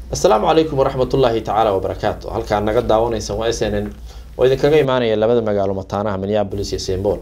asalaamu calaykum waraxmat ullaahi tacaala wabarakaatu halkaan naga daawanaysan waa s n n oo idinkaga imaanaya labada magaalo mataanaha minneapolis iyo sembol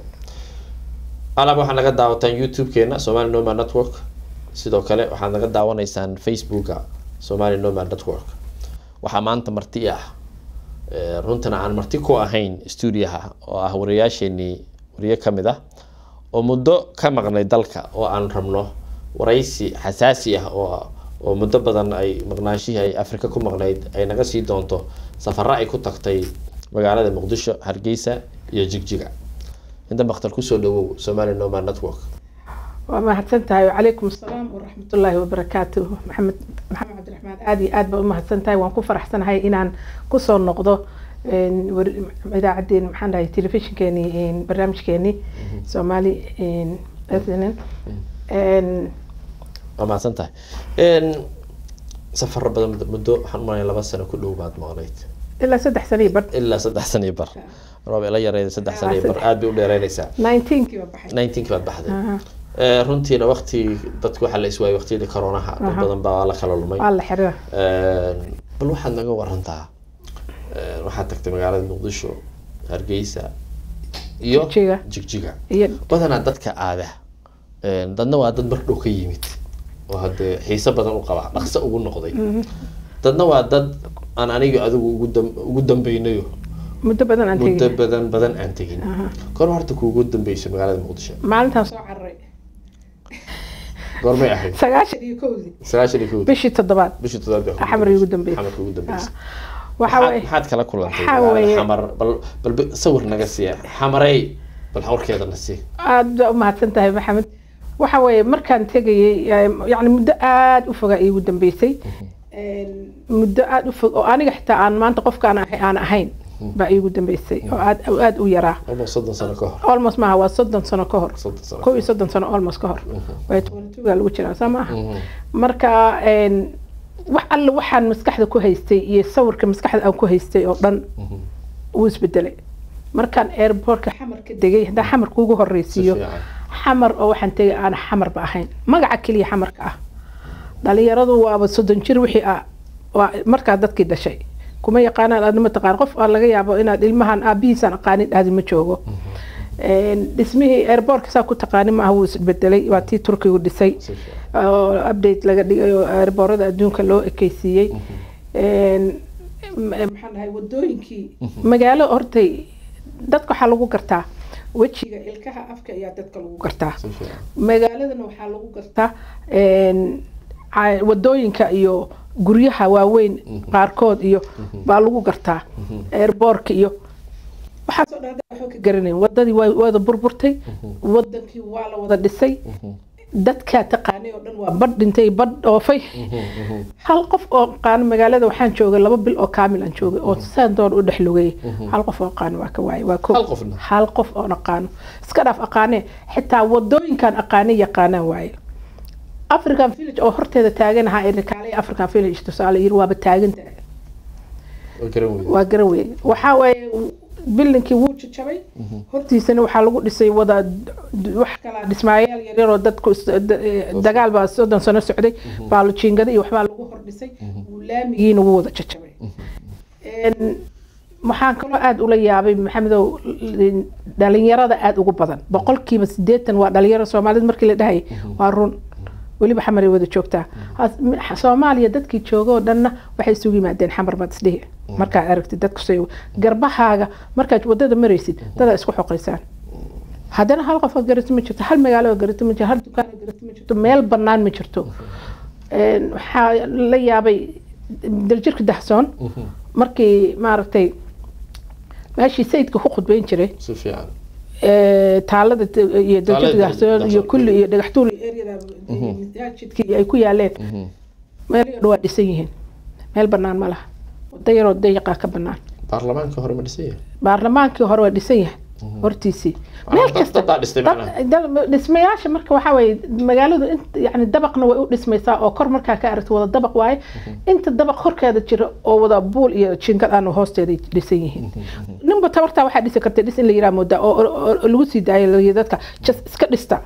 alab waxaad naga daawataan youtube-keena somali noma network sidoo kale waxaad naga daawanaysaan facebooka somali noma network waxaa maanta marti ah runtana aan marti ku ahayn stuudiyaha oo ah wariyaasheenii wariye kamid ah oo muddo ka maqnay dalka oo aan rabno waraysi xasaasi ah oo oo muddo badan ay maqnaashihii ay afrika ku maqnayd ay naga sii doonto safaro ay ku tagtay magaalada muqdisho hargeysa iyo jigjiga inta maktal kusoo dhawow somali noma network waa mahadsan tahay wacalaykum asalaam waraxmatullaahi wabarakaatu maxamed maxamed cabdiraxmaan aada iyo aad baa umahadsan tahay waan ku faraxsanahay inaan kusoo noqdo idaacaddeen maxaan dhahay telefishinkeeni barnaamijkeeni soomaali s n n waa mahadsan tahay safaro badan muddo waxaan umalaya laba sano ku dhow baad maqnayd ilaa saddex sano iyo bar ilaa saddex sano iyo bar roob ila yareeda saddex sano iyo bar aada bay u dheereynaysaa nineteenkii baa baxay nineteenki baad baxday runtiina wakti dadku waxaa la iswaayay waqtiyadii coronaha dad badan baa la kala lumay waa la xiriira bal waxaad naga warantaa waxaad tagtay magaalada muqdisho hargeysa iyo Jigjiga. jigjiga iyo badanaa dadka aada dadna waa dad mar dhow ka yimid oo haddee xiise badan u qabaa dhaqso ugu noqday dadna waa dad aan aniga adigu ugu dam- ugu dambeynayo muddo badan aan muddo tegin badan badan aan tegin goor horta kuugu dambeyso magaalada muqdisho maalintaan soo cararay goormay ahayd sagaashan iyo kowdii sagaashan iyo kowdii bishii toddobaad bishii toddobaad bay Xamar igu dambeysay. xamar ugu dambeysay waxa maxaad waye maxaad kala kulantay waxaa magaalada weeye- xamar bal bal bi- sawir naga siiya xamarey bal hawrkeeda na sii aada baa umahadsan tahay maxamed waxa weeye markaan tegayay yani muddo aada u fogaa iigu dambeysay muddo aada u fog oo aniga xitaa aan maanta qofkaan ahay aan ahayn baa iigu dambeysay oo aad aada u yaraa almost soddon sano ka hor almost maaha waa soddon sano ka hor soddon sano kow iyo soddon sano almost ka hor waa tuga lagu jiraa soo maaha marka een, wax alle waxaan maskaxda ku haystay iyo sawirka maskaxda aan ku haystay oo dhan wuu isbedelay markaan airportka xamar ka degay haddaan xamar kuugu si horreysiiyo fiican xamar oo waxaan tegay aan xamarba ahayn magaca keliya xamarka ah dhalinyaradu waaba soddon jir wixii ah waa markaa dadkii dhashay kuma yaqaanaan aadna ma taqaan qof aan laga yaabo inaad ilmahan aabihiisaan aqaanin dhahdi ma joogo Een, dhismihii airportka saa ku taqaanin maaha wuu isbedelay waa tii turkigu dhisay si fiican oo update laga dhigay oo airboorada adduunka loo ekeysiiyey Een, m- maxaan dhahay wadooyinkii magaalo hortay dadka waxaa lagu gartaa wejiga ilkaha afka ayaa dadka lagu gartaa si fiican magaaladana waxaa lagu gartaa een, ca- wadooyinka iyo guryaha waaweyn qaarkood iyo baa lagu gartaa airboorka iyo waxaasoo dhan hadda waxba ka garanayn wadadii waa wada burburtay wadankii waa la wada dhisay dadkaa taqaanay oo dhan waa badh dhintay badh dhoofay hal qof oo qaano magaalada waxaan joogay laba bil oo kaamil aan joogay oo saan doon u dhex lugay hal qof oo aqaano waa ka waayay waa ko Hal qofna? hal qof oon aqaano iska dhaaf aqaanee xitaa wadooyinkaan aqaanay yaqaanaan waaye african village oo horteeda taaganahaa ee kaalay african village tusaale yiri waaba taagantahay waa garan weyday waa garan weeye waxaa waaye bilinkii wuu jajabay hortiisana waxaa lagu dhisay wada wax kala dhismaayaal yaryar oo dadku is- da- eh, dagaal baa soddon sano socday baalujiingada iyo waxbaa lagu hordhisay wuu laamigiina wuu wada jajabay Een, waxaan kaloo aada ula yaabay maxamedow l- dhalinyarada aada ugu badan boqolkiiba sideetan waa dhalinyaro soomaalida markii la dhahayay waa run weliba xamaray wada joogtaa Has- m- soomaaliya dadkii jooga oo dhanna waxay isugu yimaadeen xamar baad isdhihi markaad aragtid dadku say garbahaaga markaad wadada maraysid dadaa isku xoqaysaan haddana hal qof oo garati ma jirto hal magaalo oo garati ma jirto hal dukaan oo garati ma jirto meel bannaan ma jirto Een, waxaa la yaabay daljirka dahsoon markii maaragtay meeshii sayidka ku khudbeyn jiray si fiican ee, taalada t- iyo daljirka Taalada dahsoon iyo Dahsoon. kulli iyo dhagaxtuur iyo eryada masaajidkii ay ku yaaleen meelo dhan waa dhisan yihiin meel bannaan ma laha wada yaroo dayiqaa ka bannaan baarlamaanka hore ma dhisan yahay baarlamaankii hore waa dhisan yahay hortiisii Ah, meel dad- kasta dadaa dhistay dad- macnaha. dad- dhismayaasha marka waxaa waaye magaaladu int- yani dabaqna way u dhismaysaa oo kor markaa ka aragto wada dabaq waaye inta dabaq horkeeda jira oo wada buul iyo jinkad aan hoosteeda dhisan yihiin ninba tabartaa waxaa dhisi karta dhis in la yiraa moodaa oo oo- oo lagu sii daayo la yidhi dadka just iska dhista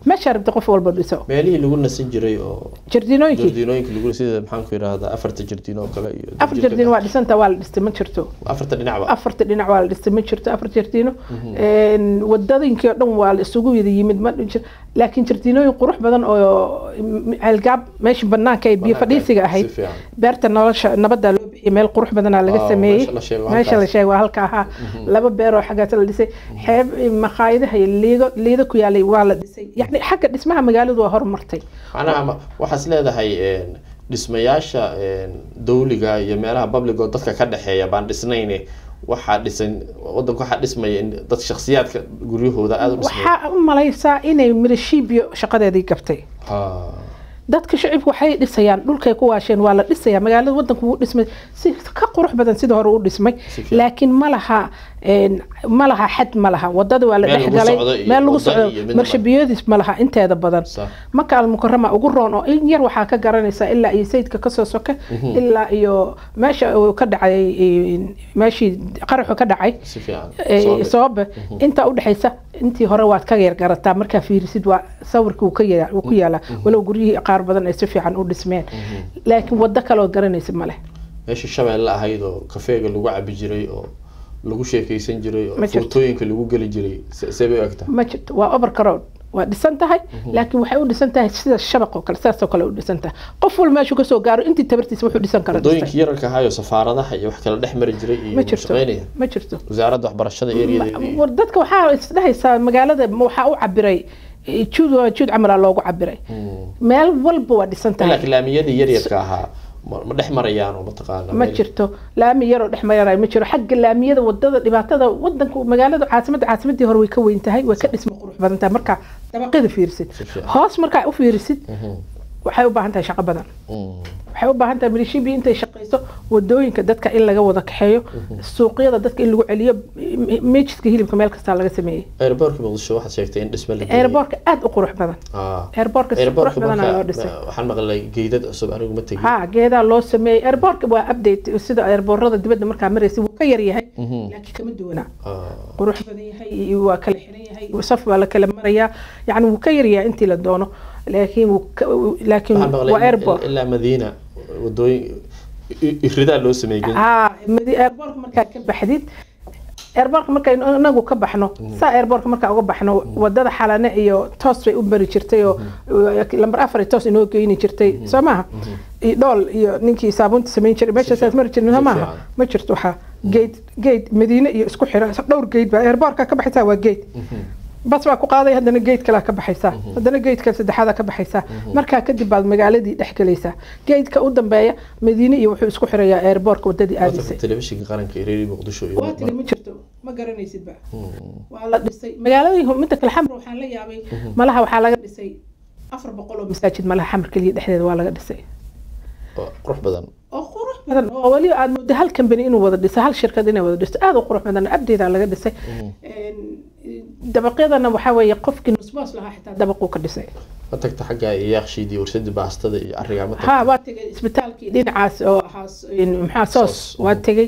meesha rabta qof walba dhiso meelihii lagu nasan jiray oo jardiinooyinkii jardiinooyinka lagu sida maxaan ku yidhahdaa afarta jardiin oo kale iyo afar jardiin waa dhisanta waa la dhistay ma jirto afarta dhinacba afarta dhinac waa la dhistay ma jirto afar jardiino Een, wadadooyinkii oo dhan waa la isugu wada yimid ma jir laakiin jardiinooyin qurux badan oo m- ceelgaab meesha banaanka ee biyo Banaanka, fadhiisiga si ahayd fiican. beerta nolosha nabadda loo bixiyay meel qurux badanaa laga Ah, sameeyey meesha la sheego meesha la halkaas. sheego waa halka ahaa laba beer oo xaggaas la dhisay xeeb maqaayadaha iyo liido liido ku yaalay waa la dhisay yacni xagga dhismaha magaaladu waa horumartay macnaha ma- waxaas leedahay een, dhismayaasha een, dawliga iyo meelaha public oo dadka ka dhexeeya baan dhisnayne waxaa dhisan wadanka waxaa dhismaya in dad shakhsiyaadka guryahooda aada u dhismaya waxaa u malaysaa inay milishiibyo shaqadeedii gabtay Ha. dadka shacibku waxay dhisayaan dhulkay ku waasheen waa la dhisayaa magaalada wadanku wuu dhismay si ka qurux badan sida hore u dhismay Si fiican. laakiin ma laha een, ma laha xad ma laha wadada waa la Meel dhex lagu galay socdo iyo meel lagu wada socdo iyo midna marshabiyoodis ma laha inteeda badan Sax. maka almukarama ugu roon oo in yar waxaa ka garanaysaa ilaa iyo sayidka kasoo soke ilaa iyo meesha uu ka dhacay een, meeshii qaraxu ka dhacay si fiican ee, Soo sababa inta udhexaysa intii hore waad ka yar garataa markaa fiirisid waa sawirkii uu ka ya- uu ku yaalaa walow guryihii qaar badan ay si fiican u dhismeen laakiin wado kaleoo garanaysa male meeshii shabeelle ahayd oo kafeega lagu cabi jiray oo lagu sheekeysan jiray oo Ma jirto. footooyinka lagu geli jiray se- see bay u egtahay ma jirto waa overcrowd waa dhisan tahay laakiin waxay u dhisan tahay sida shabaq oo kale sidaasoo kale u dhisan tahay qof walba meeshuu kasoo gaaro intii tabartiisa wuxuu dhisan kara dhistay wadooyinkii yararka ahaayo safaaradaha iyo wax kala dhex mari jiray iyo ma jirto shaqeynaya ma jirto wasaaradda waxbarashada eryada war dadka waxaa isdhehaysaa magaalada waxaa u cabiray eh, juud waa juud camala loogu cabiray meel walba waa dhisan tahay laakiin laamiyadii yaryarka ahaa ma ma dhex marayaan oo mataqaana ma meel- jirto laami yaroo dhex maranay ma jiro xagga laamiyada wadada dhibaatada wadanka magaalada caasimadda caasimadii hore way ka weyn tahay way ka dhisma qurux badan tahay marka dabaqyada fiirisid Si fiican. hoos markaa u fiirisid waxay u baahan tahay shaqo badan Mm. waxay u baahan tahay milishibi intay shaqayso wadooyinka dadka in laga wada kaxeeyo suuqyada dadka in lagu celiyo m- meejidka hilibka meel kastaa laga sameeyey airportka muqdisho waxaad sheegtay in dhisme la geeyey. airbortka aad u qurux badan Ah. airbortka si qurux airportka badanaa marka loo dhisay ma- waxaan maqlay geydad cusub anigu ma tegin ha geedaa loo sameeyey airbortka waa update sida airborada dibadda markaa maraysa wuu ka yar yahay laakiin kama duwanaa Ah. qurux badan yahay iyo waa kala xiran yahay saf baa la kala marayaa yani wuu ka yaryahay intii la doono laakiin wuu ka- laakiin waxaan waa maqlay in- airport in- ilaa madiina wadooyin i- iridaa loo sameeyey geed- haa madi- airportka markaa ka baxdid airportka markaynu inagu ka baxno saa airportka markaa uga baxno wadada xalane iyo toos bay u mari jirtay oo lambar afar iyo toos inoo geyni jirtay soo maaha iyo dhool iyo ninkii saabuunta samayn jiray meeshaasaas mari jirna soo si maaha fiican. ma jirto waxaa geed geed madiine iyo isku xira dhowr geed baa airportka ka baxaysaa waa geed bas baa ku qaaday haddana geed kalaa ka baxaysaa haddana geedka saddexaada ka baxaysaa markaa kadib baad magaaladii dhex gelaysaa geedka u dambeeya madiine iyo wuxuu isku xirayaa airportka wadadii Wadanka aadaysay telefishinka qaranka ee reeri muqdisho iyo waa tiri ma jirto ma garanaysidba waa la dhisay magaaladii midda kale xamar waxaan la yaabay malaha waxaa laga dhisay afar boqol oo masaajid malaha xamar keliya dhexdeeda waa laga dhisay oo qurux badan oo qurux badan oo weli aad muddo hal company inuu wada dhiso hal shirkad inay wada dhisto aad u qurux badan abdeeda laga dhisay Een, dabaqyadana waxaa weeye qofkii nusboos lahaa xitaa dabaquu ka dhisay ma tagta xagga iyo yaaqshiidii warshadii baastada iyo arrigaa ma ha tagta waa tegay isbitaalkii dhinacaas oo ahaa s- in maxaa soos Soos. waa tegay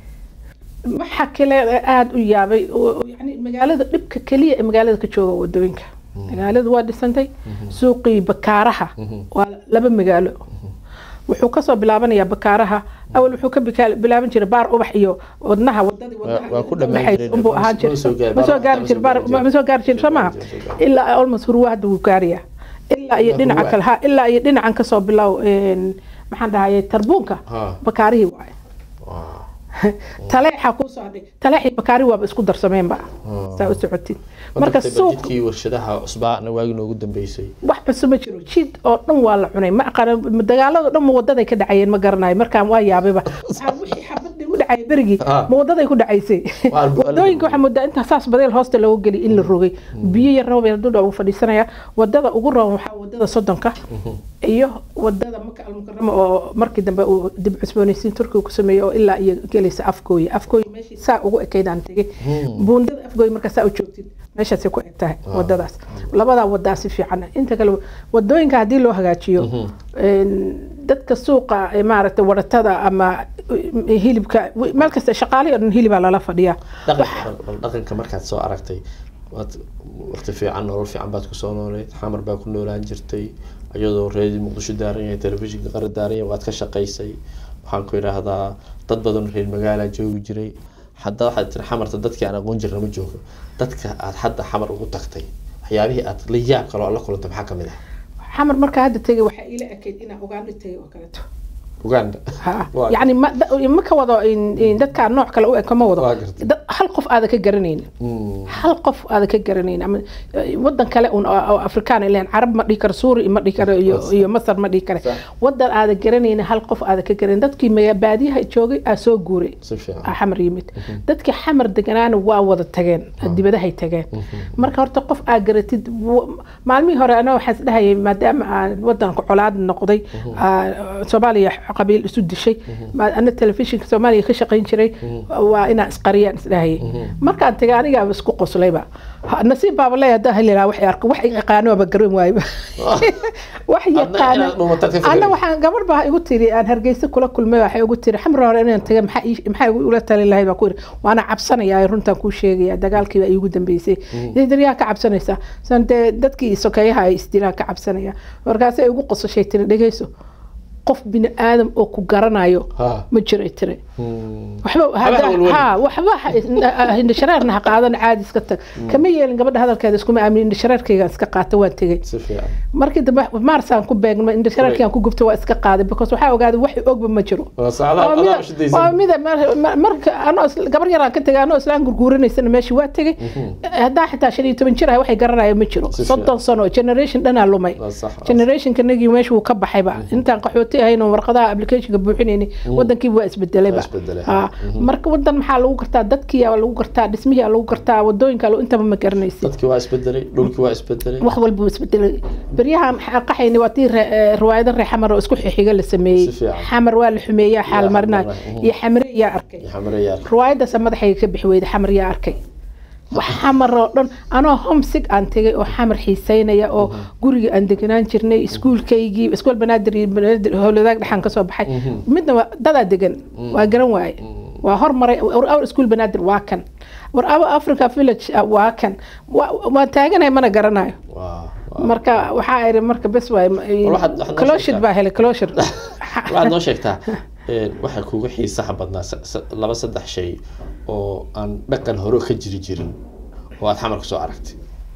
waxa kale aada u yaabay oo- oo yani magaalada dhibka keliya ee magaalada ka jooga waa wadooyinka magaaladu waa dhisantay suuqii bakaaraha waa laba magaalo wuxuu kasoo bilaabanayaa bakaaraha awal wuxuu ka bika- bilaaban jiray baar ubax iyo wadnaha wadadii wadnaha waa ku dhammaan udhaxaysa jireen. unbuu ahaan Ma jiray soo gaari- ma soo baar gaari ubax jir ma soo gaari ma soo gaari jir soo maha Ma soo gaari. ilaa almost hurwa hadda wuu gaariyaa ilaa iyo Waa dhinaca hurwa. kale ha ilaa iyo dhinacan kasoo bilow een, maxaan dhahayay tarbuunka Ha. bakaarihii waaye Waa. taleexa kuu soo hadhay taleexii bakaari waaba isku darsameenba saa u socotid Ma marka tagtay suuq jidkii warshadaha cusbaana waagi noogu dambeysay wax cusub ma jiro jid oo dhan waa la cunay ma aqaan dagaalada dhan ma wadaday ka dhacayeen ma garanayo markaan waa yaabayba waxaa wixii xabadii u dhacay berigii Ah. ma wadaday ku dhacaysay Waa albu- wadooyinka waxaa moodaa inta saas badeel hoosta looga geli in la rogay biyo yar roob yar dudha uu fadhiisanaya wadada ugu roon waxaa wadada soddonka iyo wadada maka almukarama oo markii dambe uu dib cusboonaysiin turkiga ku sameeyey oo ilaa iyo gelaysa afgooye afgooye meeshii saa ugu ekaydaan tegay buundada afgooye markaa saa u joogtid meeshaasay ku eg tahay wadadaas labadaa wadaa si fiican inta kale wadooyinka haddii loo hagaajiyo een, dadka suuqa ee maaragtay waratada ama eh, hilibka meel kasta shaqaale oo dhan hilibaa lala fadhiyaa dhaqanka bal dhaqanka markaad soo aragtay waad waqti fiican nolol fiican baad kusoo nooleed xamar baa ku noolaan jirtay iyadoo reedi muqdisho daaran yahay telefishinka qara daaran yahay waad ka shaqaysay waxaan ku idhaahdaa dad badan reer magaala joogi jiray hadda waxaad tiri xamarta dadkii aan aqoon jirna ma joogo dadka aad hadda xamar ugu tagtay waxyaabihii aad la yaab kaloo la kulantay maxaa kamid ah xamar markaa hadda tegay waxaa iila ekayd inaa ugaandha tegay oo kaleeto uganda Ha. Waa- yacni ma da- ma ka wado in- in dadkaa nooc kale u eg kama wado Waa gartay. dad hal qof aada ka garanayn Mm. hal qof aada ka garanayn ama eh, wadan kale un oo oo afrikaan ileen carab ma dhihi karo suuri ma dhihi karo iyo iyo masar ma dhihi kare Sax. wadan aada garanayn hal qof aada ka garanayn dadkii maga baadiyaha joogay aa soo guuray si fiican aa xamar yimid dadkii xamar deganaana waa wada tageen dibadahay tageen marka horta qof aa garatid w- maalmihii hore ana waxaan isdhahayay maadaama aan wadanka colaad noqday aa, soomaaliya qabiil isu dishay ma- ana telefishinka soomaaliya ka shaqayn jiray waa inaan isqariyaan isdhahayay markaan tagay anigaaba isku qoslayba Ha- nasiib baaba leeyahay haddaan heli lahaa wax arko wax yaqaanoaba garan waayba wax Adna yaqaano inaad dhuumatad ka ana fikirin. waxaan gabar baa igu tiri aan hargeysa kula kulmay waxay igu tiri xamar hore inaan taga maxaa ii- maxaa igu ula tali lahayd baa ku yiri waana cabsanayaa runtaan kuu sheegaya dagaalkii baa iigu dambeysay daryaa ka cabsanaysaa san dee dadkii sokeeyaha ay isdilaan ka cabsanaya markaasay igu qosashay tiri dhegeyso qof bini aadam oo ku garanayo Ha. ma jiray tiri Mm. waxba Waxba walwali. ha waxba ha- indhashareerna ha qaadan caadi iska tag kama yeelin gabadha hadalkeeda iskuma aamin indhashareerkayga iska qaata waan tegey si fiican markii dambe maarsaan ku beegmay indhashareerkii ku gubta waa iska qaaday because waxaa ogaaday wax ogba ma jiro waa saacadaha Waa adaa mida- ushidaysan waa mida mar- mar- marka anoo is- gabar yaraan ka tegay anoo islaan gurguuranaysana meeshii waa tegey haddaa xitaa shan iyo toban jir ah waxay garanaya ma jiro Si soddon sano generation dhanaa lumay Waa sax, waa generationka nagii meesha wuu ka baxayba intaan qaxooti ahayn oo warqadaha applicationka buuxinayni wadankii waa isbedelayba Waa isbedelay. Ha. marka wadan maxaa lagu gartaa dadkii aa lagu gartaa dhismihii aa lagu gartaa wadooyinka intaba ma garanaysid dadkii waa isbedelay dhulkii waa isbedelay wax walba wuu isbedelay beryahan qaxayni waa tii re- eh, riwaayado reer xamar oo isku xixiga la sameeyey Si fiican. xamar waa la xumeeyaa xaal Yaa marinayo xamar, mhm. iyo xamre yaa arkay xamareyaal riwaayadaasa madaxayga ka bixi weyda xamar yaa arkay wax xamar oo dhan anoo homsig aan tegay oo xamar xiiseynaya oo guriga aan deganaan jirnay iskuulkaygii iskuul banaadir iyo banaadir howladaag dhexaan kasoo baxay midna waa dadaa degan waa garan waaye waa hormaray war awr iskuul banaadir waa kan war awa africa village ah, waa kan Waa- waan taaganay mana garanayo waa waa marka waxaa iri marka bes waay waxaad- waxaad noo closhid sheegtaa. baa helay closhid waxaad noo sheegtaa een, waxaa kugu xiisaha badnaa sa- sa- laba saddex shay oo aan dhaqan hore ka jiri jirin oo aad xamar kusoo aragtay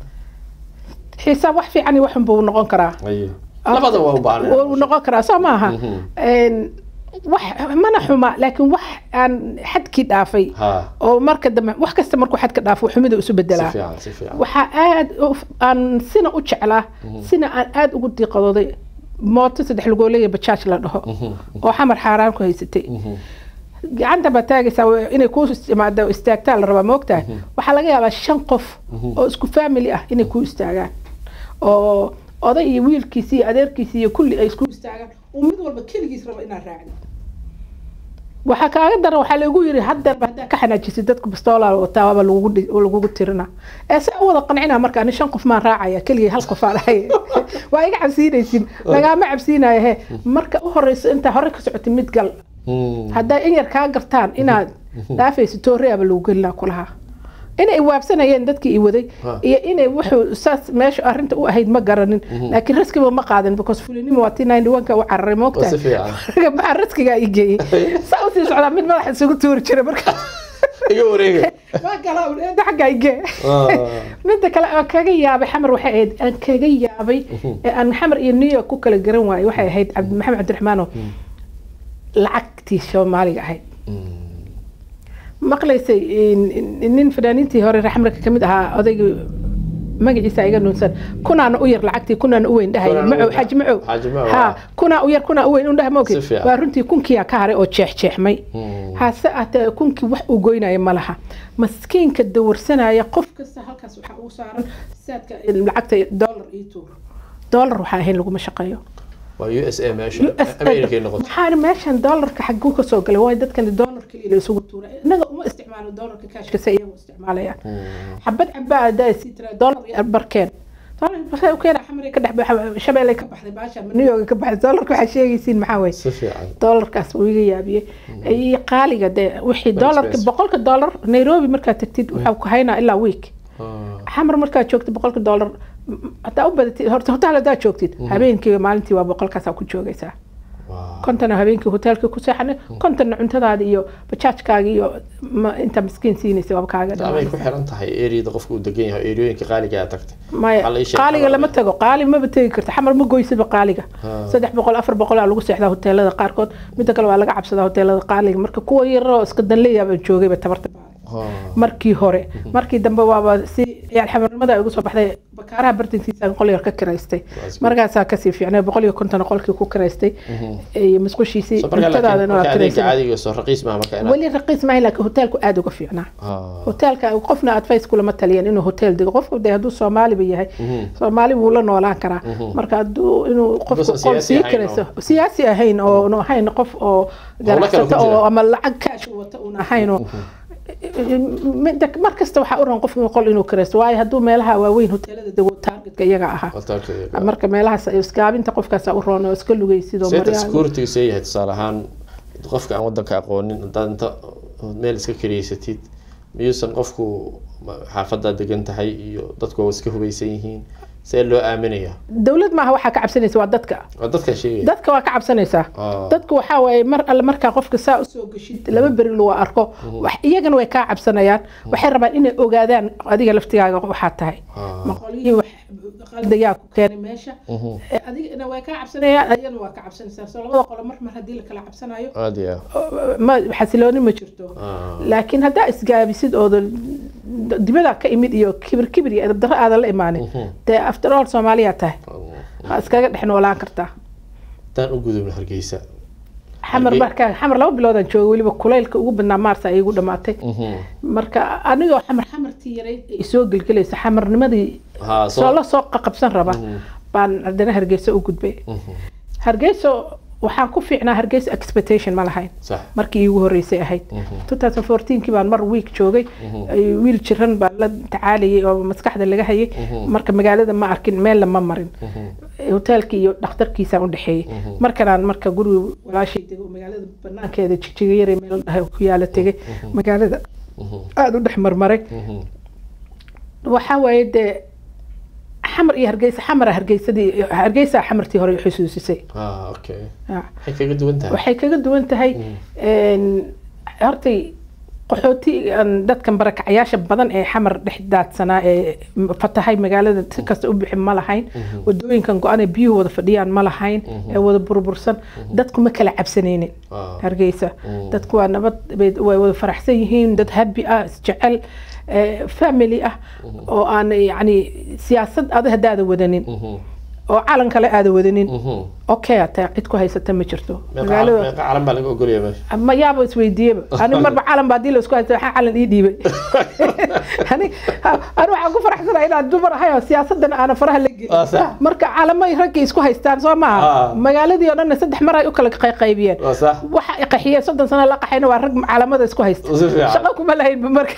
xisaab wax fiican iyo waxun buu noqon karaa Aye. labada waa u baahan wuu noqon karaa soo maaha Mhm. Een, wax mana xuma laakiin wax aan xadkii dhaafay ha oo marka dambe wax kasta markuu xadka dhaafo xumida isu si bedelaa fiican si fiican waxaa aad u- aan sina u jeclaa sina aan aad ugu diiqadooday mooto saddex lugooley bajaaj la dhaho oo xamar xaaraan ku haysatay gacanta baa taagaysaa waa inay kuu imaado istaagtaa la rabaa maogtahay waxaa laga yaabaa shan qof oo isku family ah inay kuu istaagaan oo oday iyo wiilkiisi iyo adeerkiisi iyo kulli ay isku istaagaan oo mid walba keligiis raba inaad raacdo waxaa kaaga daran waxaa lagu yiri haddeerba haddaa ka xanaajisid dadku bastoolaa wataa waaba lagugu dhi- lagugu tirina ee se u wada qancina marka ani shan qof maan raacaya keligii hal qof aan ahay waa iga cabsiinaysin lagaama cabsiinaya he marka u horeyso intaa hore ka socotay mid gal Mm. hadday in yar kaa gartaan inaad dhaafayso tooriaba lagu gelina kulahaa inay waabsanayeen dadkii i waday Ha. iyo inay wuxuu saas meesha arrinta u ahayd ma garanin laakiin raskiba ma qaadan because fulinimo waa tii ninety one ka u cararay Waa si moogtahay fiican maxaa raskigaa i geeyey saa usii socdaa mid madaxa isugu tuuri jiray marka iga wareega waa galaa eeda xaggaa i gee Ah. midda kale aan kaga yaabay xamar waxay ahayd aan kaga yaabay ee aan xamar iyo new york ku kala garan waayey waxay ahayd cabdi maxamed cabdiraxmaano lacagtii soomaaliga ahayd maqlaysay in- nin fanaaniintii hore reer xamrika kamid ahaa odaygii magaciisa iga nuunsan kunaana u yar lacagtii kunaana u weyn dhahay Kunaana u macow weyn. xaji macow Xaaji Macow, ha ah. kunaa u yar kunaa u weyn undhaha maogi Si fiican. waa runtii kunkiyaa ka haray oo jeexjeexmay hase aatee kunkii wax uu goynaya ma laha maskiinka dawarsanaya qof kasta halkaas waxaa ugu saaran saadka lacagta dollar iyo tuur dollar waxaa ahayn laguma shaqeeyo waa u s a meesha america noqotay waxaan meeshan doolarka xaguu kasoo galay waayo dadkan doolar keliya la isugu tuura innaga uma isticmaalo doolarka kaashka se iyagu isticmaalayaan xabad cabaa adaa sii tira doolar iyo barkeen doolar barkeen keena xamari ka dhex baxa shabeelay ka baxday baasha new york ka baxday doolarka waxaa sheegaysiin maxaa waye si fiican doolarkaas wuu iga yaabiyey iyo qaaliga dee wixii Very doolarka expensive. boqolka doolar nairobi markaad tagtid waxaa ku haynaa ilaa week Ah. xamar markaad joogtid boqolka dollar hadaa u badatid horta hotel hadaa joogtid habeenkii maalintii waa boqolkaasaa ku joogaysaa kontana habeenkii hoteelka ku seexanay kontana cuntadaada iyo bajaajkaaga iyo inta miskiin siinaysa waaba kaaga amay ku xiran tahay eriyada qofka uu degan yahay eriyooyinka qaaliga aad tagtay maya qaaliga lama tago qaali maba tegi karta xamar ma goysidba qaaliga saddex boqol afar boqol aa lagu seexdaa hoteelada qaarkood midda kale waa laga cabsadaa hoteelada qaaliga marka kuwa yaroo iska danleeyaaba joogayba tabarta markii hore markii dambe waaba si ciyaal xamarnimada ay ugu soo baxday bakaaraha bartankiisa qol yar ka kiraystay markaasaa kasii fiicnay boqol iyo konton qolkii ku kiraystay iyo musqushiisii cuntadaadana waa kiraystay weli raqiis maahay laakiin hoteelku aada uga fiicnaa hoteelka qofna advice kulama taliyan inuu hotel dego qofku de hadduu soomaaliba yahay soomaali buu la noolaan karaa marka hadduu inuu qofku qol sii kiraysto siyaasi ahayn oo ahayn qof oo ganacsato oo ama lacag kaash wata uun ahayn oo mar kasta waxaa u ran qof qol inuu kiraysto waayo hadduu meelaha waaweyn hoteelada dego targetka iyaga ahaa marka meelahaas isgaabinta qofkaas u roon oo iska lugaysid oo security see yahay tusaale ahaan qofka aan wadanka aqoonin haddaad inta meel iska kireysatid miyuusan qofku xaafadaa degan tahay iyo dadku waa iska hubaysan yihiin see loo aaminayaa dowlad maaha waxaa ka cabsanaysa waa dadka waa dadka sheegaya dadka waa ka cabsanaysaa dadku waxaa waaye mar alle markaa qofka saa usoo geshid laba beri lagu arko iyagana way kaa cabsanayaan waxay rabaan inay ogaadaan adiga laftigaaga waxaa tahay maqolyihii wax qaldayaa ku keenay meesha adigana way kaa cabsanayaan adigana waa ka cabsanaysaa soo labada qolo mar mar haddii lakala cabsanayo ma xasilooni ma jirto laakiin haddaa isgaabisid ooda dibadaa ka imid iyo kibir kibir iyo edabdarro aadan la imaanin dee after all soomaaliyaa tahay waa iskaga dhex noolaan kartaa haddaan u gudubno hargeysa xamar markaa xamar laba biloodaan joogay weliba kulaylka ugu badnaa maarsa ay igu dhamaatay marka anigoo xamar xamartii yarayd ay soo gelgelaysa xamarnimadii soo la soo qaqabsan raba baan haddana hargeysa u gudbay hargeyso waxaan ku fiicnaa hargeysa expectation ma lahayn markii iigu horeysay ahayd kii baan mar week joogay wiil jiran baan la tacaalayay oo maskaxda laga hayay marka magaalada ma arkin meelna ma marin hoteelkii iyo dhakhtarkiisaan udhexeeyey markanaan marka guriga walaashay dego magaalada banaankeeda jigjiga yare meel dhahay ku yaala tegay magaalada aada u dhex marmaray waxaa waaye dee xamar iyo hargeysa xamara hargeysadii hargeysa xamartii hore xusuusisay waxay kaga duwan tahay hortay qaxooti dadkan barakacayaasha badan ee xamar dhex daadsanaa ee fatahay magaalada si kasta u bixin ma lahayn wadooyinkan go-an ee biyuhu wada fadhiyaan ma lahayn ee wada burbursan dadku ma kala cabsanaynin hargeysa dadku waa nabad way wada faraxsan yihiin dad habi ah isjecel family ah oo aan yani siyaasad ada haddaada wadanin oo calan kale aada wadanin okay ata cid ku haysata ma jirto calan baa laga ogolaya meesha ma yaaba isweydiiyeba ani marba calan baa hadii la isku haysta waxaa calan ii dhiibay ani ani waxaan ku faraxsanaa inaan dumar ahay oo siyaasadan aana faraha la gelin marka calamay raggay isku haystaan soo maaha magaaladii oo dhanna saddex mar ay u kala qaybiyeen waxa ay qaxiyeen soddon sano la qaxayna waa rag calamada isku haysta shaqo kuma lahaynba marka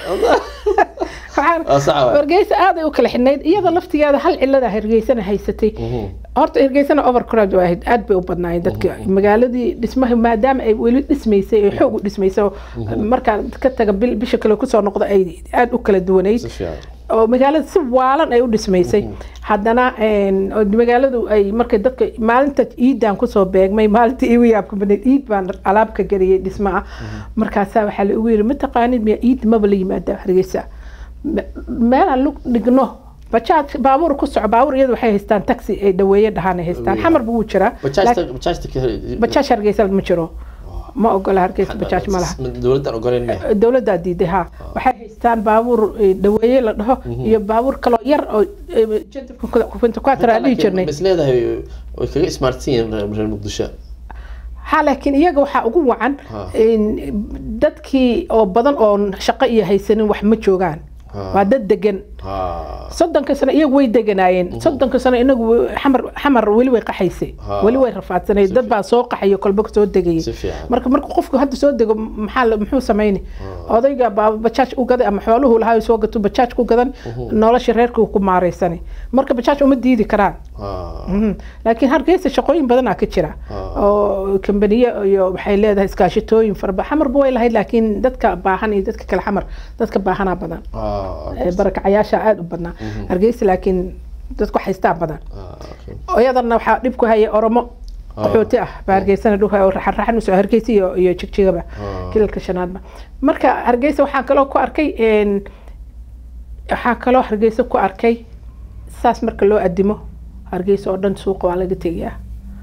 hargeysa aaday u kala xidhnayd iyada laftigeeda hal cilada hargeysana haysatay horta hargeysana overcrowd ahayd aad bay u badnaayeen dadka magaaladii dhismaha maadaama ay weli dhismaysay ay xoog u dhismaysay markaa ka taga bisha kale kusoo noqda ay aad u kala duwanayd oo magaalada si waalan ay u dhismaysay haddana magaaladu ay markay dadka maalinta ciidan kusoo beegmay maalinta iigu yaabka badneyd ciid baan alaab ka geliyay dhisma ah markaasaa waxaa la ugu yiri mataqaanid miya ciid maba la yimaada hargeysa meelaan lug dhigno bajaaj baabuur ku soco baabuur iyadu waxay haystaan taxi ay dhaweeye dhahaan ay haystaan xamarba wuu jiraa bajaaj hargeysa ma jiro ma ogola hargeysa bajaaj ma laha dowladdan ogoleyn dowladdaa diiday ha waxay haystaan baabuur dhaweeye la dhaho iyo baabuur kaloo yar oo jentafkakuatraa dhihi jirnay is leedahay way kaga ismaartsan yihiin reer muqdisho ha laakiin iyaga waxaa ugu wacan dadkii oo badan oo shaqo iyo haysanin wax ma joogaan waa dad degan soddonka sano iyagu way deganaayeen soddonka sano inagu xamar xamar weli way qaxaysay weli way rafaadsanay dad baa soo qaxayo kolba soo degayay marka marka qofku hadda soo dego maxaa muxuu samayni odayga baa bajaaj u gaday ama xooluhu lahaa soo gato bajaaj ku gadan nolosha reerka ku maaraysani marka bajaaj uma diidi karaan laakiin hargeysa shaqooyin badanaa ka jira oo kambaniye iyo waxay leedahay iskaashitooyin farba xamarba way lahayd laakiin dadka baahan iyo dadka kale xamar dadka baahanaa badan barakacayaasha meesha aada u badnaa hargeysa laakiin dadku haystaa badan Ah, okay. iyadana waxaa dhib ku haya oromo qaxooti ah baa hargeysana dhulka oo raxan usoo hargeysa iyo iyo jigjigaba Ah. kilalka shanaadba marka hargeysa waxaa kaloo ku arkay een, waxaa kaloo hargeysa ku arkay saas marka loo adimo hargeysa oo dhan suuqa waa laga tegayaa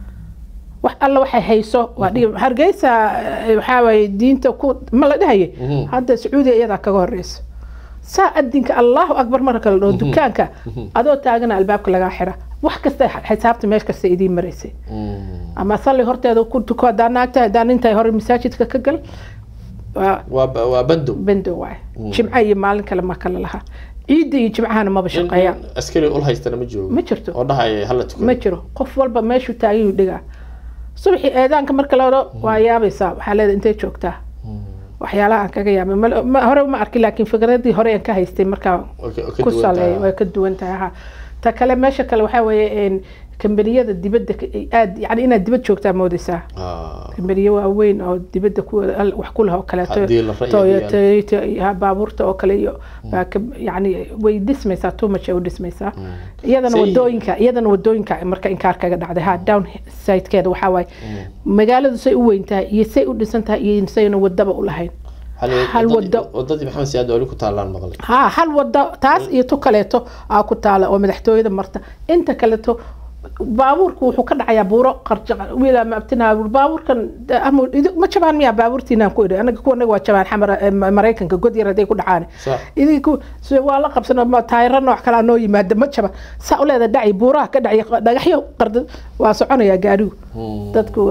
wax alla waxay hayso waa dhigi hargeysa eh, waxaa waaye diinta ku ma la dhahaye Mhm. hadda sacuudiga iyadaa kaga horeyso saa adinka allahu akbar marka la dhaho dukaanka adoo taagana albaabka lagaa xira wax kasta xisaabta meel kasta idiin maraysay Mm. ama salli horteeda ku tuko hadaa naagta hadaa nintahay hore masaajidka ka gal waa waa ba- waa bandow bendo waay jimco iyo maalin kale ma kala laha ciidda iyo jimcahana maba nin shaqeeyaan nin askari ul haystana ma joogo ma jirto oo dhahaya hala tukado ma jiro qof walba meeshuu taagayuu dhigaa subaxii eedaanka marka la odho waa yaabaysaa waxaa leedahay intay joogtaa waxyaalaha aan kaga yaabay mal- ma- hore ma arkin laakiin fikradii hore aan ka haystay markaa Way ka- ka ku duwan saleey tahay. way ka duwan tahay ha ta kale meesha kale waxaa weeye een, kambaniyada dibadda ka- aad yani inaad dibad joogtaa moodaysaa Ah, kambaniyo waaweyn oo dibadda ku al- wax ku leh oo kaleeto Haddii la ra'yi Toyota diyaar. Toyota iyo ha, baabuurta oo kale iyo baa ka- yani way dhismaysaa too much ay u dhismaysaa iyadana Say- wadooyinka iyadana wadooyinka marka inkaar kaga dhacday ha down sidekeeda waxaa waaye magaaladu say u weyn tahay iyo say u dhisan tahay iyo sayna wadaba u lahayn hal- hal wadadii- wado. wadadii maxamed siyaad oli ku taalaan maqlay ha hal wado taas iyo tu kaleeto aa ku taala oo madaxtooyada marta inta kaleeto baabuurku wuxuu ka dhacayaa buuro qarja wiila ma abtinaa baabuurkan de- ama idi- ma jabaan miyaa baabuurtiinaan ku idhi anaga kuwa anaga waa jabaan xamar eh, ma- maraykanka god yar hadday ku dhacaan Sax. idinku se waa la qabsano ma taayiro nooc kalaa noo yimaada ma jaba saa u leeda dhaci buuraha ka dhaci dhagaxyo qarda waa soconayaa gaarigu dadku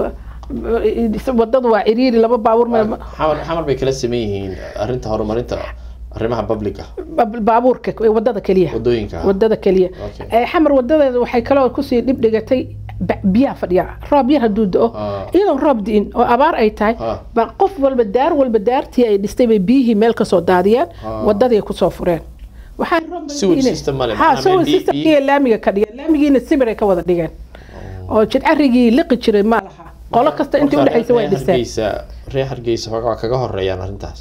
eh, wadadu waa ciriiri laba baabuur ma- xamar xamar bay kala saman yihiin arrinta horumarinta arrimaha public ah ba- baabuurka wadada keliya wadooyinka ah. wadada keliya Okay. Eh, xamar wadadeeda waxay kaloo kusii dhib dhigatay ba- biyaha fadhiya roob yar hadduu do-o Ah. iyadoon roob di'in oo abaar ay tahay Ah. ba qof walba daar walba daartii ay dhistay bay biyihii meel kasoo daadiyeen Ah. wadaday kusoo fureen waxaa roob bay Sewage di'inay. system ma leh, ha macnaha sewage biyo- systemkii laamiga ka dhigeen laamigiina sibir ay ka wada dhigeen oo jidcarigii liqi jiray ma laha qolo kasta intii Marka udhexaysa way reer dhisteen Hargeysa- reer hargeysa xoogaa waa kaga horeeyaan arrintaas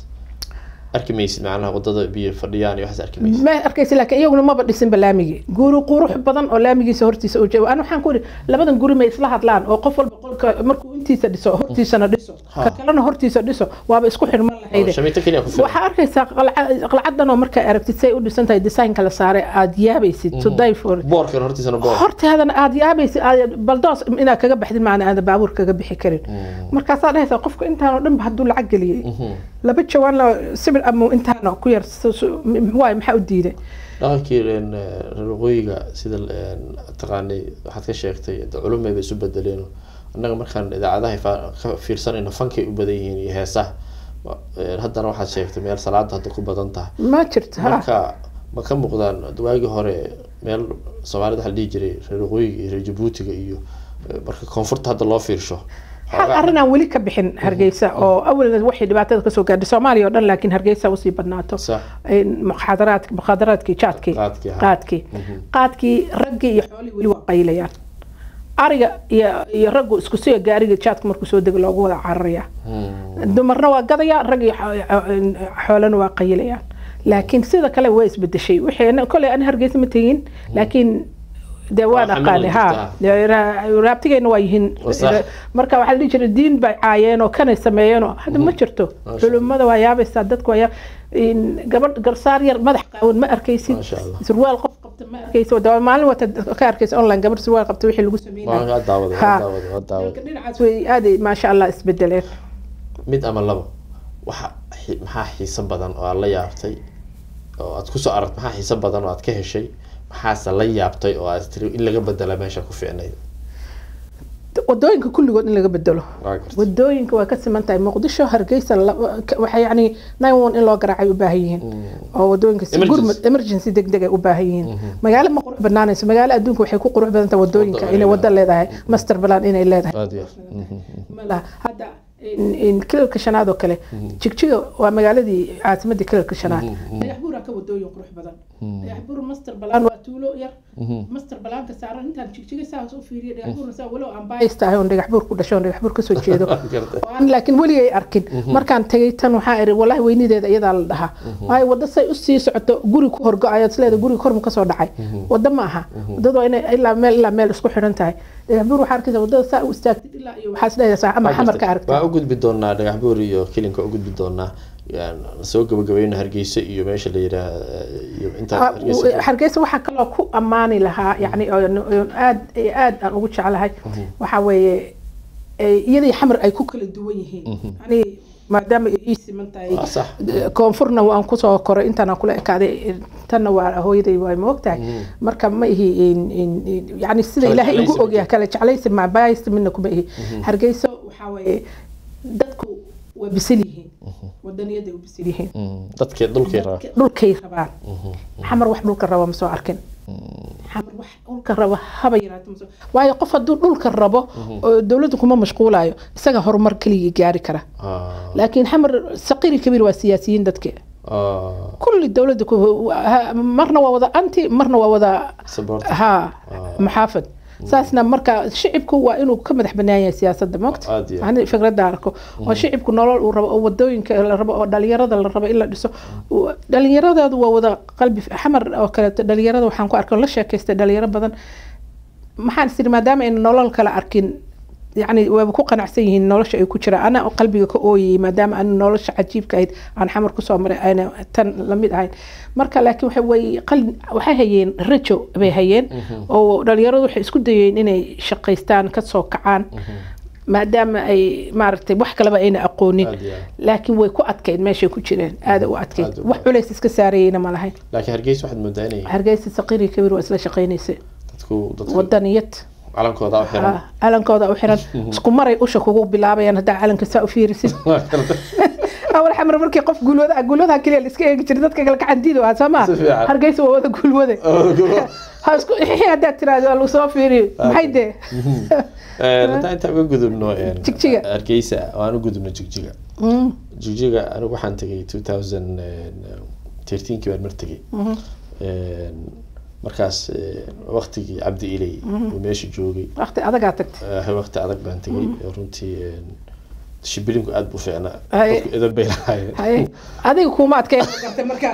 arki maysid macnaha wadada biyo fadhiyaan iyo waxaas arki maysid ma arkaysa laakiin iyaguna maba dhisinba laamigii guri qurux badan oo laamigiisa hortiisa u joogo ana waxaan ku ihi labadan guri may isla hadlaan oo qof walba qolka markuu intiisa dhiso hortiisana dhiso Ha. ka kalena hortiisa dhiso waaba isku xirman lahayde shamiito keliya ku filan waxaa arkaysaa qalca- qalcadan oo markaa aragtid say u dhisan tahay designka la saaray aada yaabaysid to die for boorkan hortiisana boor hortaadana aada yaabaysid aad baldoos inaad kaga baxdid maana aada baabuur kaga bixi karin markaasaa dhahaysaa qofka intaanoo dhanba hadduu lacag geliyey laba jawaanna sibir ama intaana ku yar su- su- m- waay maxaa u diiday dhaqankii een, eh, reer waqooyiga sida een, taqaanay waxaad ka sheegtay de culumay bay isu bedeleen annaga markaan idaacadaha fa- ka fiirsanayno fankay u badan yihiin iyo heesaha Wa- een, haddana waxaad sheegtay meel salaada hadda ku badan tahay ma jirto ha marka ma ka muuqdaan waagii hore meel soomaalida waxa la dhihi jiray reer waqooyiga iyo reer jabuutiga iyo eh, marka koonfurta hadda loo fiirsho hal xoogaa- arrin aan weli ka bixin hargeysa oo awalna waxay dhibaatada kasoo gaadhay soomaaliya oo dhan laakiin hargeysa usii badnaato Sax. in muxaadaraad muxaadaraadkii jaadkii Qaadkii, ha. qaadkii qaadkii raggii iyo xoolihii weli waa qaylayaan ariga iyo iyo raggu isku siga gaariga jaadka markuu soo dego loogu wada cararaya Hmm. dumarna waa gadaya rag iyo xo- xo- xoolana waa qayilayaan laakiin sida kale waa isbedeshay wixii koley ani hargeysa ma tegin laakiin dee waan Waa aqaani xamil ha jirtaa. ra- raabtigeyna waa yihiin Waa sax. marka waxaa la dhihi jiray diin bay caayeen oo kanay sameeyeen oo hadda ma jirto Masha culimmada waa yaabaysaa dadku waa yaa- in gabadh garsaar yar madax qaawan ma arkaysid Masha Allah. surwaal qof qabta ma arkaysid waa maalin wata ka arkaysa online gabadh surwaal qabta wixii lagu waa sameynaya waa daawaday waa Ha. daawaday waa daawaday dhinacaas way aaday maasha allah isbedeleen mid ama labo waxa xi- maxaa xiiso badan oo aad la yaabtay oo aad kusoo aragt maxaa xiiso badan oo aad ka heshay maxaase la yaabtay oo aad tiri in laga bedela meesha ku fiicnayd wadooyinka kulligood in laga bedelo waa gartay wadooyinka waa ka siman tahay muqdisho hargeysa la- ka- waxay yani nine one in loo garaacay u baahan yihiin oo wadooyinka si Emergency. gurmad emergency degdeg ay u baahan yihiin magaalo ma qurux banaanayso magaalo adduunka waxay ku qurux badan tahay wadooyinka Wado inay ay wado leedahay master plan inay leedahay aad iyo aad. Mhm. ma laha hadda in- in kilalka shanaad oo kale jigjiga waa magaaladii caasimadii kilalka shanaad dhagax buura dhagaxbuura ka wadooyin qurux badan dhagaxbuur master balaan waa tuulo yar master balaanka saaran intaan jigjiga saas u fiiriya dhagaxbuurna saa walow aan baayis tahay oon dhagaxbuur ku dhasho oon dhagaxbuur kasoo jeedo oo aan laakiin weligay arkin markaan tagay tan waxaa iri wallahi weynideeda iyadaa la dhahaa waayo wadda say usii socoto guri ku horgo-ayo isleeda guri kormu kasoo dhacay wadda ma aha waddadu waa inay ilaa meel ilaa meel isku xidhan tahay dhagaxbuur waxaa arkaysa waddada saa u istaagtid ilaa iyo waxaa isleedahay ama xamar ka aragtay waa u gudbi doonaa dhagaxbuur iyo kilinka u gudbi doonaa soo gabagabayna hargeysa iyo meesha la yidhaah iyo inta hargeysa waxaa kaloo ku ammaani lahaa yani aad aad aan ugu jeclahay waxaa weeye iyadii xamar ay ku kala duwan yihiin yani maadaama ay ii siman tahay koonfurna waan kusoo koray intaan kula ekaaday tanna waa hooyaday waa ma ogtahay marka ma ihi yani sida ilaahay igu ogyahay kala jeclaysi maabaysi midna kuma ihi hargeysa waxaa weeye dadku waa bisil yihiin wadaniyaday u bisil yihiin dadkay dhulkay rabaan dhulkay rabaan xamar wax dhulka raba ma soo arkin xamar wax dhulka raba haba yaraata ma soo waayo qof hadduu dhulka rabo oo dowladdu kuma mashquulayo isaga horumar keligii gaari kara laakiin xamar saqiiri kabiir waa siyaasiyiin dadke kulli dowladda marna waa wada anti marna waa wada ha maxaafad saasna marka shicibku waa inuu ka madax banaan yahay siyaasadda moogta ani fikradda arko oo shicibku nolol uu rabo oo wadooyinka la rabo oo dhalinyarada la rabo in la dhiso dhalinyaradeedu waa wada qalbi xamar oo kaleeto dhalinyarada waxaan ku arkay la sheekaystay dhalinyaro badan maxaan is iri maadaama ayna nolol kala arkin يعني waaba ku qanacsan yihiin nolosha ay ku jiraan ana qalbiga ka ooyayay maadaama aan nolosha cajiibka ahayd aan xamar kusoo maray ayna tan lamid ahayn marka laakiin waxa way qalin waxay hayeen rajo bay hayeen oo dhalinyaradu waxay isku dayeen inay shaqaystaan kasoo kacaan maadaama ay maaragtay wax kaleba ayna aqoonin laakiin way ku adkayd meeshay ku jireen aada u adkayd wax culays iska saarayeyna ma lahayn laakiin hargeysa waxaad moodaa inay hargeysa saqiiri kabiir waa isla shaqaynaysay dadku wadaniyad calankooda u xiran calankooda u xiran isku maray usha kugu bilaabayaan haddaa calanka saa u fiirisid awal xamar markii qof guulwada guulwadaha keliya la iska eegi jiray dadka kale gacantiida ah soo maa hargeysa waa wada guulwade ha isku haddaad tiraahdo lagu soo fiiriyo maxay dee haddaan intaan uga gudubno jigjiga hargeysa oo aan u gudubno jigjiga jigjiga anigu waxaan tegay two thousand thirteenkii baan mar tegay markaas waktigii cabdi iley uu meesha joogay waqti adagaa tagtay waqti adag baan tegay runtii shibilinku aad buu fiicnaa edan bay lahaayeen adiga kuma adkeen gartay markaa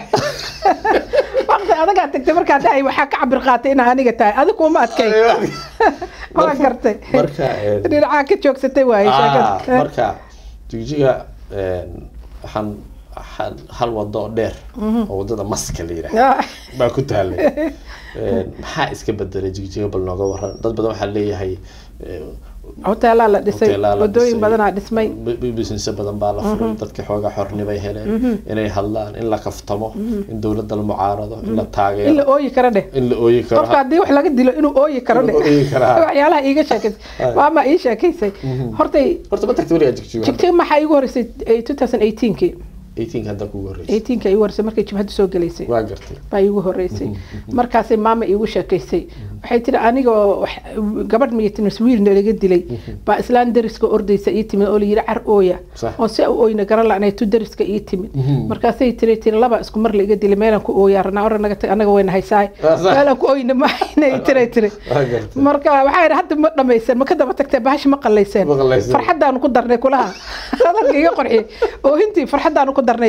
waqti adagaa tagtay markaa dhahay waxaa ka cabir qaatay inaa aniga tahay adiga kuma adkeen waa gartay marka dhinacaa ka joogsatay waaye sheekada marka jigjiga waxaan hal wado oo dheer oo wadada maska la yidhaah baa ku taalay maxaa iska bedelay jigjiga bal nooga waran dad badan waxaa leeyahay hoteelaa la dhisay wadooyin badanaa dhismay business badan baa la furay dadka xoogaa xornimay heleen inay hadlaan in la kaftamo in dowladda la mucaarado in la taageero in la ooyi karo dheh in la ooyi karo qofka haddii wax laga dilo inuu ooyi karo dheh waxyaalaha iiga sheekaysay waama ii sheekaysay hortay horta ma tagtay weligaa jigjiga jigjiga maxaa iigu horeysay two thousand eighteenkii 18 hadda kugu horeysay 18 iigu horeysay markay jibhadda soo galaysay waa gartay baa iigu horeysay markaasay maama iigu sheekaysay waxay tiri anigoo gabadh miya timis wiilna laga dilay baa islaan dariska ordaysa ii timid oo layidhi car ooya oo si u oyna garan la-anay tu dariska ii timid markaasay tiri tiri laba isku mar laiga dilay meelaan ku ooyaa ranaa ora naga tag anaga wayna haysaay meelaan ku oyna mahayna tiray tiri marka waxaa yidhi hadda ma dhamayseen ma ka daba tagtee bahashi ma qallayseen farxaddaanu ku darnay kulaha hadalka iga qorxiyey oohintii farxaddaanu ku darnay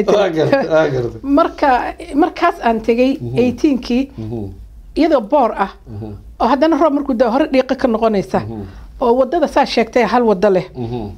marka markaas aan tegay eighteenkii iyadoo boor ah oo haddana roob markuu daa hore dhiiqa ka noqonaysa oo wadada saa sheegtay hal wado leh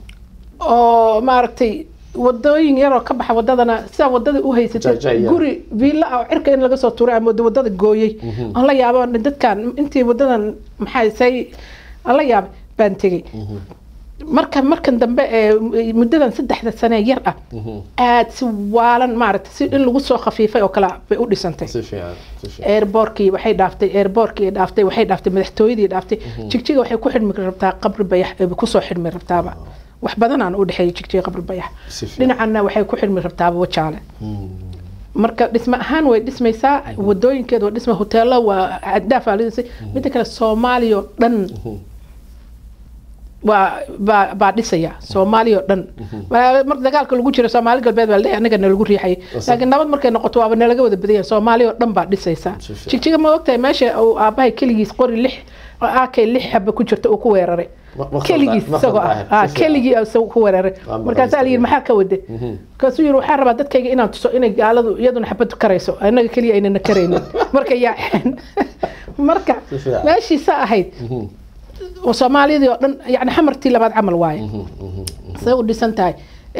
oo maaragtay wadooyin yaroo ka baxa wadadana sidaa wadada u haysatay guri viilla ah oo cirka in laga soo tuuray ama wadada gooyey aan la yaabo dadkan intii wadadan maxaa say aan la yaabay baan tegey marka markan dambe ee muddadan saddexda sane yar ah aada si waalan maaragtay si in lagu soo khafiifay oo kale bay u dhisantay airbortkii waxay dhaaftay airbortkii dhaaftay waxay dhaaftay madaxtooyadii dhaaftay jigjiga waxay ku xidhmi rabtaa qabri bayax kusoo xidhmi rabtaaba wax badan aan u dhexeeya jigjiga qabri bayax dhinacanna waxay ku xidhmi rabtaaba wajaale marka dhisme ahaan way dhismaysaa wadooyinkeeda waa dhisma hoteelo waa caddaaf aa lidisay midda kale soomaaliya oo dhan waa baa baa dhisaya soomaaliya oo dhan Waa- mar dagaalka lagu jiro soomaali galbeed baa la leeyahay, annaga nalagu riixayay laakiin nabad markay noqoto waaba nalaga wada badanya soomaaliya oo dhan baa dhisaysa Si fiican. jigjiga ma ogtahay meesha uu aabbahay keligiis qori lix aakay lix xaba ku jirta uu ku weeraray Ma- ma keligiis khaldan- ma isagoo khaldan ah ahayn. ah, Si fiican. keligii isagoo ku weeraray Waa markaasaa la yidhi maxaa ka wade markaasuu yidhi waxaa rabaa dadkayga inaan tuso inay gaaladu iyaduna xabad karayso annaga keliya aynana karaynin marka yaaceen marka Si fiican. meeshiisa ahayd oo soomaaliyadii oo dhan yani xamartii labaad camal waaye say u dhisan tahay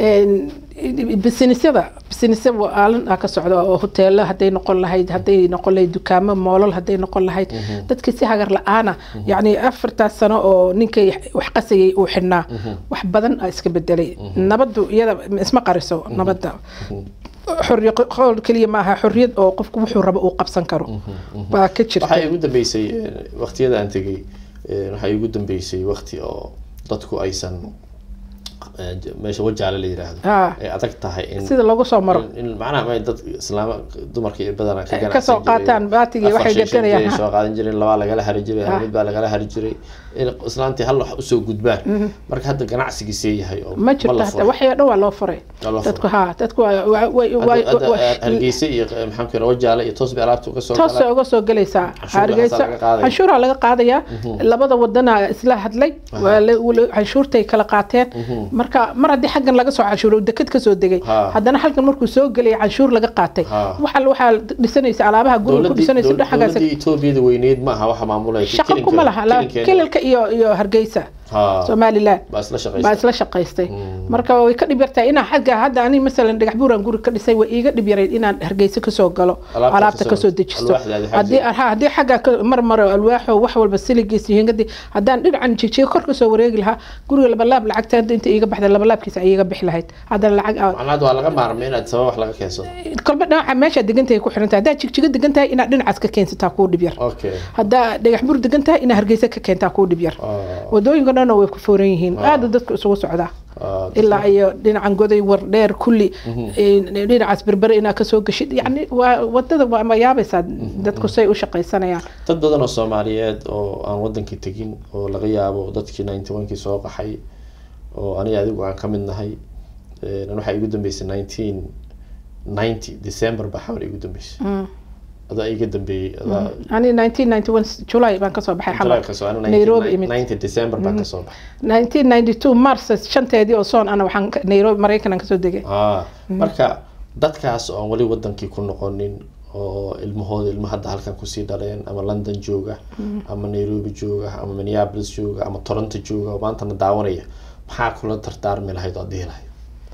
bisinisyada bisinisa aalin ah ka socda oo hoteelo hadday noqon lahayd hadday noqon lahayd dukaamo moolal hadday noqon lahayd dadkii si hagar la-aana yani afartaas sano oo ninkay wax qasayay uu xidhnaa wax badan a iska bedelay nabadu iyada isma qariso nabadda xorriyo qowl keliya maaha xorriyad oo qofku wuxuu rabo uu qabsan karo baa ka jirta waxaa igu dambeysay waqtiyada aan tegay waxaa igu dambeysay waqti oo dadku aysan eh, meesha wajaale la yiraahdo Ah. ay adag tahay in sida loogu soo maro in macnaha ma dad islaama dumarka iyo badana ka Eh, ganacsan kasoo jiray. qaataan baatigii Afar waxay shan shan gadanayaan, jiray ha. soo qaadan jireen labaa lagala hari jiray Ah. mid baa lagala hari jiray in islaantii hal wax usoo gudbaan marka hadda ganacsigii see yahay oo ma jirto la hata furay. waxay oo dhan waa loo furay Waa loo dadku furay. ha dadku waa- waa- way- Hadda- way- hadda, way- eh, hargeysa iyo eh, maxaan ku yidhaha wajaale iyo toos bay alaabta uga soo toos galaan. uga soo gelaysaa Canshuur hargeysa waxaasaa laga qaadaya. canshuuraa laga qaadayaa labada wadana isla hadlay waa la- wala- canshuurtay kala qaateen marka mar haddii xaggan laga soo canshuuro deked kasoo degay Ha. haddana halkan markuu soo gelaya canshuur laga qaatay Ha. waxa waxaa dhisanaysa alaabaha guriga ku dowladii dhisanaysa dowlad- dhexagaas dowladii etoobiyada weyneyd maaha waxa maamulaya shaqo kuma laha la- kililka iyo iyo hargeysa ha somaliland baa isla baa shaqaysa isla shaqaystay marka way ka dhib yartahay inaan xagga hadda ani masalan dhagax buuran guri ka dhisay way iiga dhib yarayd inaan hargeysa kasoo galo Alaabta alaabta kasoo- kasoo dejisto alwaaxda aad haddii xajin. ha haddii xagga ka- mar maro alwaaxo wax walba siligiis iyo hingadii haddaan dhinacan jigjiga kor kasoo wareegi lahaa guriga labalaab lacagta hadda inta iiga baxda labalaabkiisa ay iiga bixi lahayd haddana lacag aa- macnaha waa laga maarmay inaad sabab wax laga keensado kolba dhinaca meesha degantahay ku xiran tahay haddaad jigjiga degan tahay inaad dhinacaas ka keensataa kuu dhib yar okay haddaa dhagax buur degan tahay inaad hargeysa ka keentaa kuu dhib yar Ah, wadooyinka dhan way ku fooran yihiin aada dadku isugu socdaa ah, ilaa iyo dhinacan goday war dheer kulli dhinacaas berbere inaad kasoo geshid yani waa wadada waa ma yaabaysaa dadku say u shaqaysanayaan dad badan oo soomaaliyeed oo aan wadankii tegin oo laga yaabo dadkii ninety one kii soo qaxay oo aniga adigu aan ka mid nahay Eh, waxaa igu dambeysay nineteen ninety december baa xawar igu dambeysay adaa iga dambeeyey adaa ani nineteen ninety one july baan kasoo baxay xamar kasoo Nairobi imid. ninety december baan kasoo baxay nineteen ninety two mars shanteedii oo soon ana waxaan ka- nairobi maraykan aan kasoo degay ah marka dadkaas oo aan weli wadankii ku noqonin oo ilmahooda ilmo hadda halkan kusii dhaleen ama london jooga ama nairobi jooga ama minneapolis jooga ama toronto jooga oo maantana daawanaya maxaa kula dardaarmi lahayd oo dhihi lahayd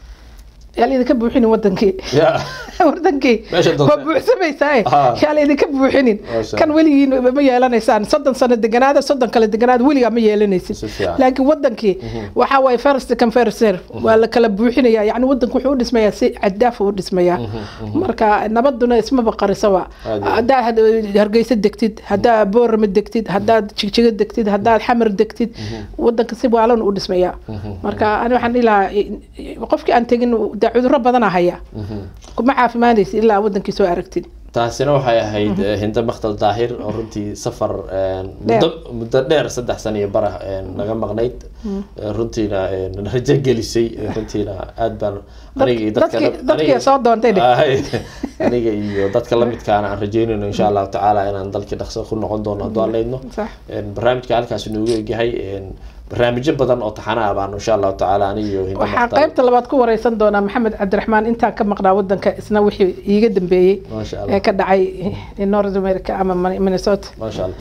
yaa laydinka buuxinin wadankii ya wadankii Meesha doonta. waa buuxsamaysaa Ah. yaa laydinka buuxinin Masha kan weligiin ma yeelanaysaan soddon sano deganaada soddon kale deganaada weligaa ma yeelanaysid Si fiican. laakiin wadankii waxa waaye first come first serve waa la kala buuxinaya yani wadanku wuxuu u dhismayaa si cadaaf u dhismayaa marka nabaduna ismaba qarisaba Aad iyo aad. haddaa had- hargeysa degtid haddaa boorama degtid haddaad jigjiga degtid haddaad xamar degtid wadanka si waalan u dhismayaa marka ani waxaan dhihi lahaa qofkii aan tegin dee cudurro badana haya kuma caafimaadaysa ilaa wadankii soo aragtid taasina waxay ahayd eh, hinda maktal daahir oo runtii safar een, muddo muddo dheer saddex sano iyo bara een, naga maqnayd Eh, runtiina een, rajo gelisay Eh, runtiina aad baan aniga iyo dadka dadkii- la- dadkii aniga- soo doontay dheh. Ahay. aniga iyo dadka lamidkaana aan rajeynayno insha allahu tacaala inaan dalkii dhaqso ku noqon doono hadduu aan leydno sax Een, barnaamijka halkaas inoogu egyahay een, barnaamijyo badan oo taxana ah baan insha allahu tacaala aniga iyo hinda waxaa maktal qaybta labaad ku wareysan doonaa maxamed cabdiraxmaan intaan ka maqnaa wadanka isna wixii iiga dambeeyey maasha allah ee ka dhacay north america ama minnesota maasha allah